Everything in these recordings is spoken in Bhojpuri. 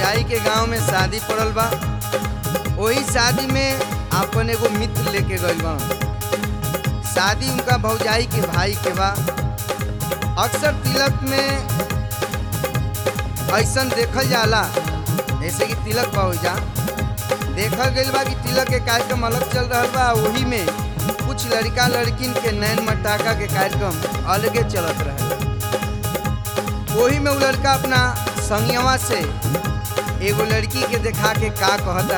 भौजाई के गांव में शादी पड़ल बा वही शादी में अपन एगो मित्र लेके गइल बा शादी उनका भौजाई के भाई के बा अक्सर तिलक में ऐसन देखल जाला जैसे कि तिलक बा जा देखल गइल बा कि तिलक के कार्यक्रम अलग चल रहा बा वही में कुछ लड़का लड़किन के नैन मटाका के कार्यक्रम अलगे चलत रहे वही में वो लड़का अपना संगवा से एगो लड़की के देखा के का कहता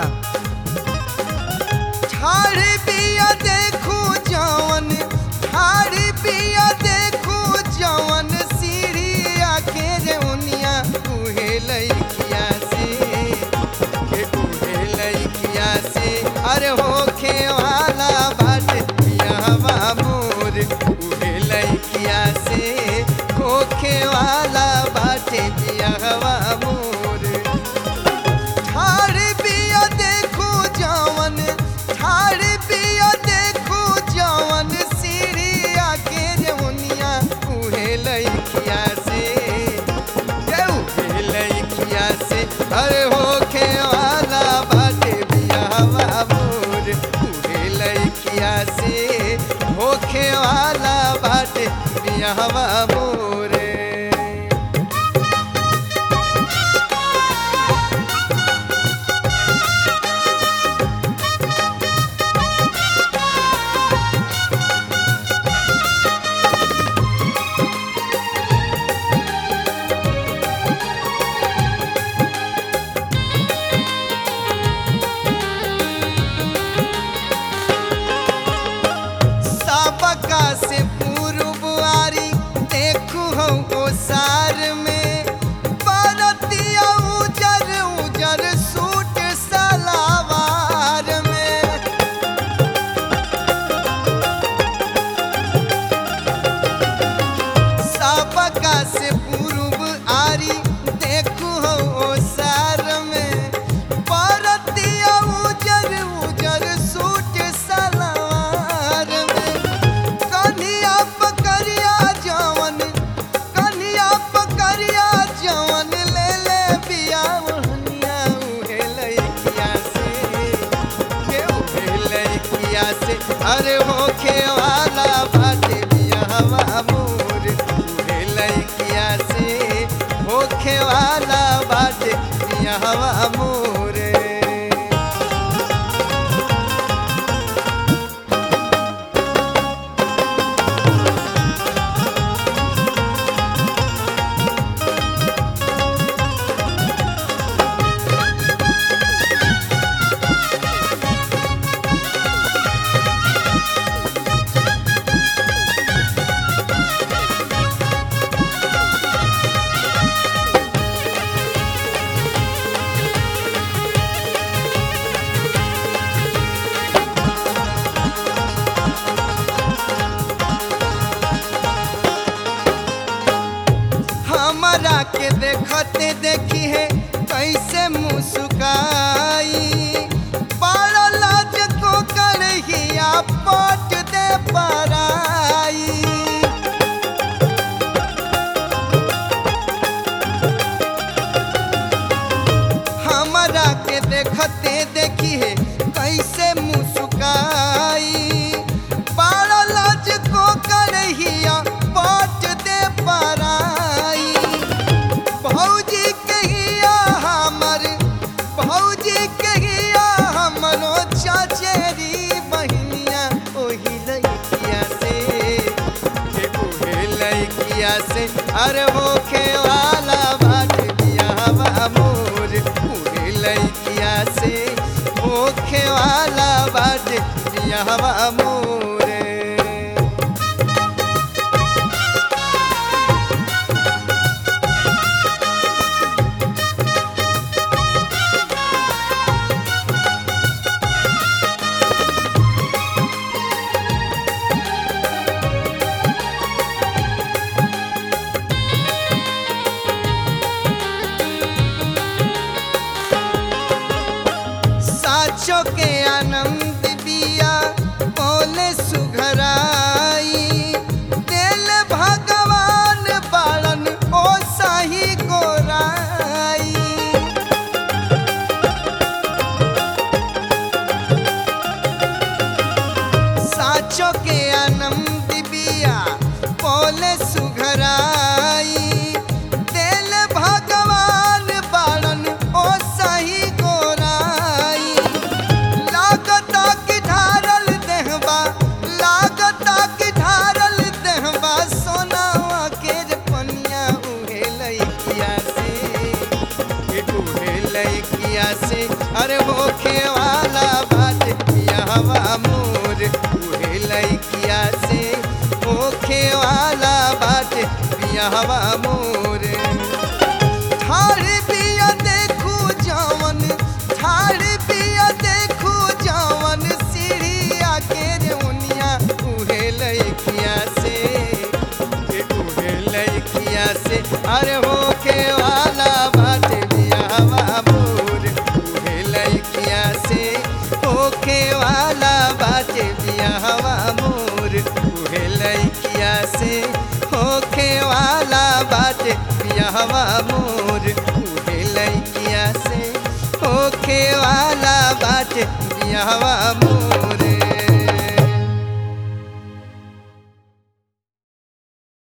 ठाड़ी पिया देखू जवन ठाड़ी पिया देखू जवन सीढ़िया के रे उनिया उहे लइकिया से के उहे लइकिया से अरे होखे वाला बाटे पियावा मोर उहे लइकिया से होखे वाला बाटे पियावा मोर ठाड़ पिया देखू जवन ठाड़ पिया देखू जवन सीढ़िया के जवनिया उहे लइकिया से के उहे लइकिया से अरे होखे वाला बाटे बियावा मोर उहे लइकिया से होखे वाला बाटे बियावा मोरे सबका से पूर्वारी देखू हम ओसार में बरतिया उजर उजर सूट सलावार में सबका से पूर्व आरी देखू हम ओसार में बरतिया उजर उजर सूट सलवार में कन्हिया पकड़िया जवन कन्हिया पकड़िया जवन ले ले बिया ओहनिया उहे लइकिया से के उहे लइकिया से अरे होखे वाला बाटे बियावा मोर उहे लइकिया से होखे वाला बाटे बियावा मोरे हमरा के देखते देखी है कैसे मुस्काई बड़ा लाज को करहिया पट दे पराई हमरा के देखते देखी है कैसे मुस्काई बड़ा लाज को करहिया पट दे पराई भौजी कहिया हमर भौजी कहिया हमरो चचेरी बहिनिया ओही लइकिया से के ओहे लइकिया से अरे होखे वाला बाट बियावा मोर ओहे लइकिया से होखे वाला बाट बियावा मोरे साचो के आनंद बिया बोले सुघराई दिल भगवान बाड़न ओ साही गोराई बियाहवा मोर उहे लइकिया से होखे वाला बाटे बियाहवा मोर ठाड़ बिया देखू जवन ठाड़ बिया देखू जवन सीढ़िया के रेउनिया उहे लइकिया से के उहे लइकिया से अरे होके वाला बाटे बियाहवा मोर उहे लइकिया से होके वाला बाटे बियाहवा मोर उहे लइकिया से होखे वाला बाटे बियाहवा मोर उहे लइकिया से होखे वाला बाटे बियाहवा मोर